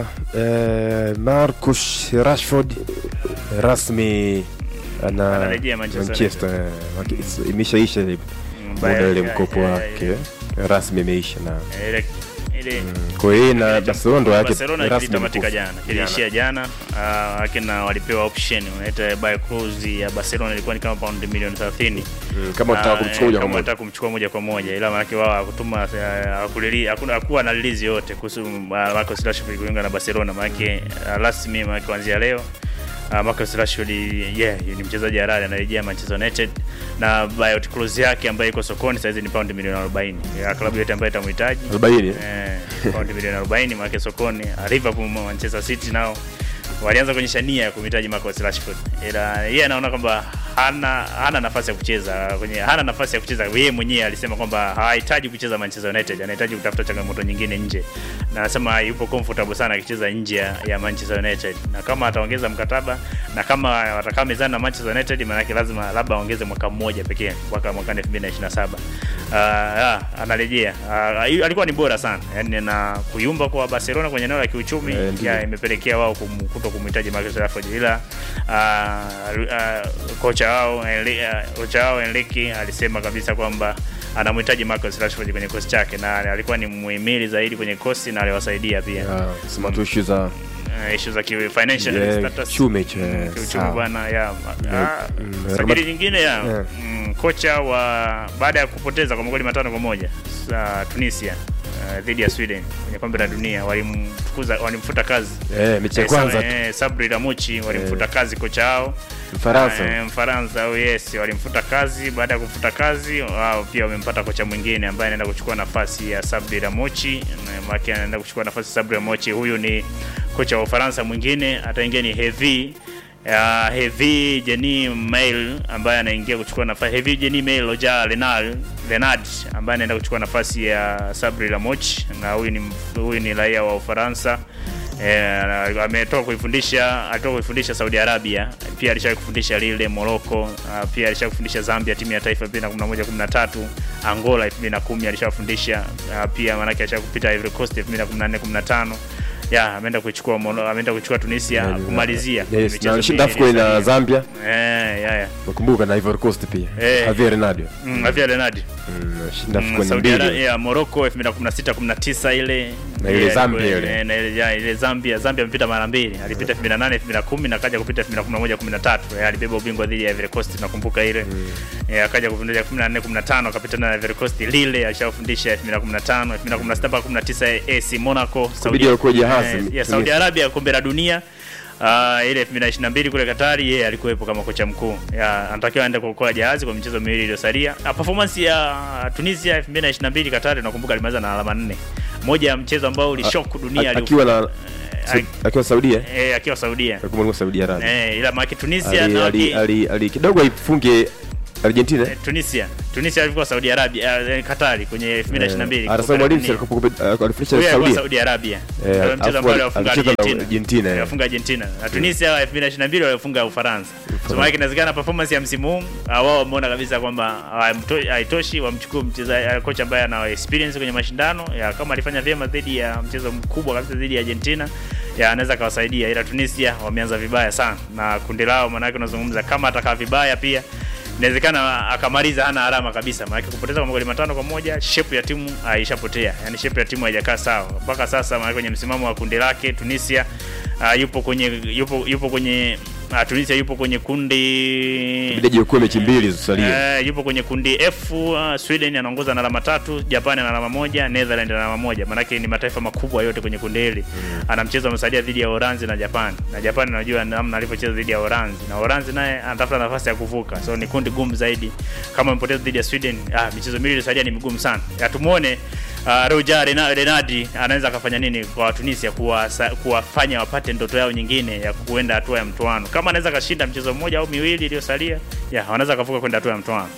eh, Marcus Rashford rasmi ana Anarejea Manchester Manchester eh, waki- imeshaisha ile Mm, muda baya- ile ya- mkopo ya- wake ya- rasmi imeisha na ile ile kwa hiyo na Ile Barcelona ndo yake Barcelona rasmi kilitamatika mkufu. jana, kiliishia jana. Uh, akina walipewa option unaita buy clause ya Barcelona ilikuwa ni kama paundi milioni 30. Mm, kama Na, unataka kumchukua eh, moja kwa kama moja unataka kumchukua moja kwa moja, ila maana wao hakutuma eh, hakulili hakuna hakuwa na release yote kuhusu uh, Marcus Rashford kujiunga na Barcelona, maana uh, rasmi maana kuanzia leo Uh, Marcus Rashford yeah, ni mchezaji halali anarejea Manchester United na buyout clause yake ambayo iko sokoni sasa ni paundi milioni 40 ya klabu yote ambayo itamhitaji 40 Eh, paundi milioni 40 maana sokoni. Liverpool, Manchester City nao walianza kuonyesha nia ya kumhitaji Marcus Rashford, ila yeye anaona kwamba hana hana nafasi ya kucheza kwenye hana nafasi ya kucheza. Yeye mwenyewe alisema kwamba hahitaji kucheza Manchester United, anahitaji kutafuta changamoto nyingine nje, na anasema yupo comfortable sana akicheza nje ya- ya Manchester United, na kama ataongeza mkataba na kama watakaa mezani na Manchester United, maana yake lazima labda aongeze mwaka mmoja pekee mpaka mwaka 2027. Uh, ah, anarejea uh, alikuwa ni bora sana yani, na kuyumba kwa Barcelona kwenye eneo la kiuchumi Eh, ndiyo. ya, imepelekea wao kum- kuto kumhitaji Marcus Rashford, ila uh, uh, kocha wao Enri- uh, kocha wao Enrique alisema kabisa kwamba anamhitaji Marcus Rashford kwenye kosi chake, na alikuwa ni muhimili zaidi kwenye kosi na aliwasaidia pia Ya, sema tu issue za uh, issue za ki financial Yeah, status kiuchumi, eh, kiuchumi sawa. bwana ya Yeah, ah, mm, sajili Rabat- nyingine ya Yeah. mm, kocha wa baada ya kupoteza kwa magoli matano kwa moja sa Tunisia uh, dhidi ya Sweden kwenye kombe la dunia walimfukuza walimfuta kazi eh, mechi ya Eh, sa- kwanza eh, Sabri Lamuchi walimfuta kazi kocha wao Mfaransa Eh, Mfaransa au yes, walimfuta kazi. Baada ya kufuta kazi, wao pia wamempata kocha mwingine ambaye anaenda kuchukua nafasi ya Sabri Ramochi, maana anaenda kuchukua nafasi ya Sabri Ramochi. Huyu ni kocha wa Ufaransa mwingine, ataingia ni Hevi ya Hevi Jeni Mail ambaye anaingia kuchukua nafasi Hevi Jeni Mail Loja Renal Renard ambaye anaenda kuchukua nafasi ya Sabri Ramochi, na huyu ni huyu ni raia wa Ufaransa. Eh, ametoka kuifundisha alitoka kuifundisha Saudi Arabia, pia alishawahi kufundisha Lille Morocco, uh, pia alishawahi kufundisha Zambia timu ya taifa 2011 13, Angola 2010 alishawafundisha uh, pia manake alishawahi kupita Ivory Coast 2014 15. Ya, ameenda kuchukua Mono- ameenda kuchukua Tunisia Yeah, kumalizia yes, michezo na alishinda miwili AFCON na iliyosalia. Zambia Eh, ya ya. nakumbuka na Ivory Coast pia Eh. Javier Renardo Mm, Javier Renard. Mm, alishinda Mm, AFCON Saudi Arabia mbili ya Morocco 2016 19 ile Na ile Yeah, Zambia ilikuwa- ile. eh, na ile ya, ile Zambia Zambia amepita mara mbili alipita 2008 2010 na akaja kupita 2011 13 Eh, alibeba ubingwa dhidi ya Ivory Coast nakumbuka ile Eh, akaja kufundisha 14 15 akapita na Ivory Coast Lille alishafundisha 2015 2016 mpaka 19 AC Monaco Kubidi alikuwa jahazi, eh, ya Tunisia. Saudi Arabia kombe la dunia Uh, ile 2022 kule Katari yeye alikuwepo kama kocha mkuu. Ya, anatakiwa aende kuokoa jahazi kwa michezo miwili iliyosalia. Uh, performance ya Tunisia 2022 Katari nakumbuka alimaliza na alama nne. Moja ya mchezo ambao ulishock dunia A- akiwa na Eh, akiwa Saudia eh, akiwa Saudia. akiwa alikuwa Saudi Arabia Eh, ila maana Tunisia ali, na ali, waki- ali, ali kidogo aifunge Argentina eh, Tunisia. Tunisia alikuwa Saudi Arabia, eh, Katari kwenye 2022. anasema kombe la mwalimu dunia. alikuwa alifundisha Huyo alikuwa Saudia Saudi Arabia. Eh, Ndio mchezo alafu ambao ali- aliwafunga alicheza na Argentina. Argentina, eh. Aliwafunga Argentina. Na Tunisia 2022 walifunga Ufaransa. So maana inawezekana performance ya msimu huu ah, wao wameona kabisa kwamba haimto- haitoshi wamchukue mchezaji kocha ambaye ana experience kwenye mashindano ya kama alifanya vyema dhidi ya mchezo mkubwa kabisa dhidi ya Argentina ya anaweza akawasaidia, ila Tunisia wameanza vibaya sana na kundi lao, maana yake unazungumza kama atakaa vibaya pia inawezekana akamaliza hana alama kabisa, maana kupoteza kwa magoli matano kwa moja, shape ya timu haishapotea, yani shape ya timu haijakaa sawa mpaka sasa. Maana kwenye msimamo wa kundi lake Tunisia uh, yupo kwenye yupo yupo kwenye uh, Tunisia yupo kwenye kundi Ibidi ajiokoe mechi mbili zilizosalia Eh, yupo kwenye kundi F. Uh, Sweden anaongoza na alama tatu, Japan ana alama moja, Netherlands ana alama moja. Maanake ni mataifa makubwa yote kwenye kundi hili. Ana mchezo amesalia dhidi ya Uholanzi na Japan, na Japan unajua namna alivyocheza dhidi ya Uholanzi, na Uholanzi naye anatafuta nafasi ya kuvuka, so ni kundi gumu zaidi. Kama mpoteza dhidi ya Sweden, ah, michezo miwili iliyosalia ni migumu sana. Ya tumuone Uh, Roger Rena- Renardi anaweza akafanya nini kwa Tunisia kuwasa- kuwafanya wapate ndoto yao nyingine ya kuenda hatua ya mtoano. Kama anaweza akashinda mchezo mmoja au miwili iliyosalia, ya wanaweza akavuka kwenda hatua ya mtoano.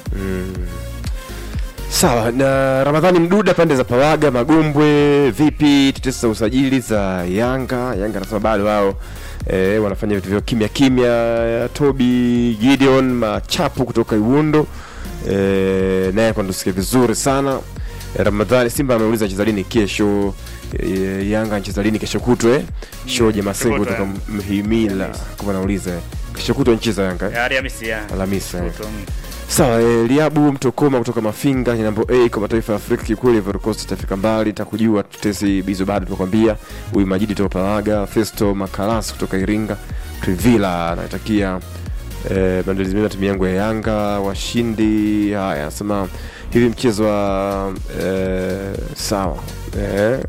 Sawa na Ramadhani Mduda pande za Pawaga Magombwe, vipi tetesi za usajili za Yanga? Yanga anasema bado wao e, wanafanya vitu vyao kimya kimya. Toby Gideon Machapu kutoka Iwundo e, naye kwa tusikie vizuri sana Ramadhani Simba ameuliza anacheza lini kesho. E, Yanga anacheza lini kesho kutwe? Shoje Masengo kutwa, kutoka Mhimila kama anauliza kesho kutwa anacheza Yanga eh? Ya, Alhamisi ya. Alhamisi. eh. Kuto, mm. Sawa, e, Liabu Mtokoma kutoka Mafinga ni namba A kwa mataifa ya Afrika. Kiukweli Ivory Coast itafika mbali, nitakujua tutesi bizo bado tunakwambia. Huyu Majidi toka Palaga, Festo Makalas kutoka Iringa, Trivila anatakia eh, maandalizi mema timu yangu ya Yanga washindi. Haya, anasema hivi mchezo wa eh, sawa eh,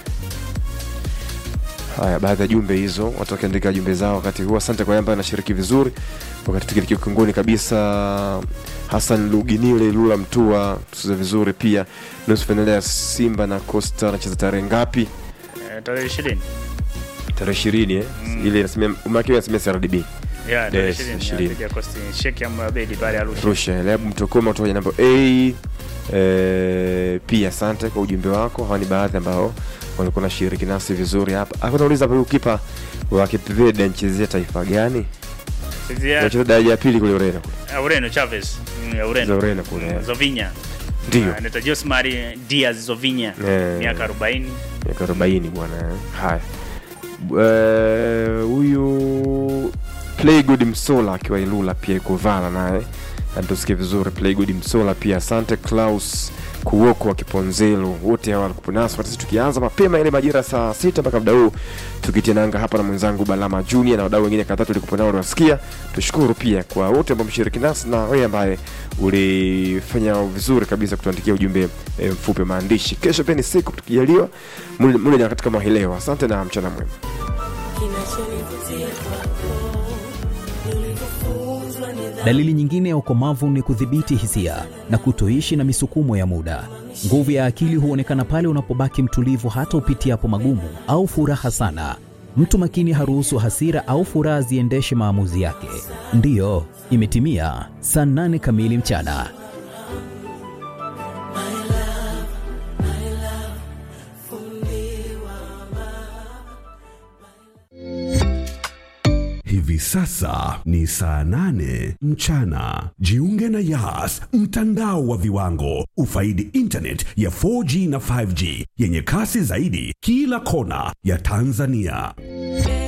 Haya, baadhi ya jumbe hizo watu wakiandika jumbe zao wakati huu. Asante kwa Yamba anashiriki vizuri wakati tukilikia ukingoni kabisa. Hassan Luginile Lula Mtua tucheze vizuri pia. Nusu fainali ya Simba na Costa anacheza tarehe ngapi? Eh, tarehe ishirini Tarehe ishirini eh? Mm. ile inasemea umakiwa inasemea CRDB Ya, tarehe Yes, ishirini ishirini. ya dhidi ya Coastal. Sheikh Amri Abeid pale Arusha. Arusha. Leabu Mtokoma kutoka namba A eh, pia asante kwa ujumbe wako. Hawa ni baadhi ambao walikuwa nashiriki nasi vizuri hapa. Hapa nauliza huyu kipa wa Cape Verde anachezea taifa gani? Sisi ya- Anacheza daraja ya pili kule Ureno. ya Ureno Chavez. Mm, ya Ureno. Za Ureno kule, Mm, eh. Zovinya. Ndio. Ah, Anaitwa Josmar Diaz Zovinya. Eh. Miaka 40. miaka arobaini bwana eh. haya Eh, huyu playgood msola akiwa ilula pia iko vala naye anatusikia vizuri playgood msola pia asante klaus kuoko wa kiponzelo wote hawa walikuwa nasi wakati tukianza mapema ile majira saa sita mpaka muda huu tukitia nanga hapa na mwenzangu balama junior na wadau wengine kadhaa tulikuwa nao unasikia tushukuru pia kwa wote ambao mshiriki nasi na wewe ambaye ulifanya vizuri kabisa kutuandikia ujumbe e, mfupi wa maandishi kesho pia ni siku tukijaliwa mule mule nyakati kama hii leo asante na mchana mwema Kinachonivutia kwako ni ulivyofunzwa nidhamu. Dalili nyingine ya ukomavu ni kudhibiti hisia na kutoishi na misukumo ya muda. Nguvu ya akili huonekana pale unapobaki mtulivu hata upitiapo magumu au furaha sana. Mtu makini haruhusu hasira au furaha ziendeshe maamuzi yake. Ndiyo, imetimia saa nane kamili mchana. Hivi sasa ni saa nane mchana. Jiunge na Yas, mtandao wa viwango. Ufaidi internet ya 4G na 5G yenye kasi zaidi kila kona ya Tanzania.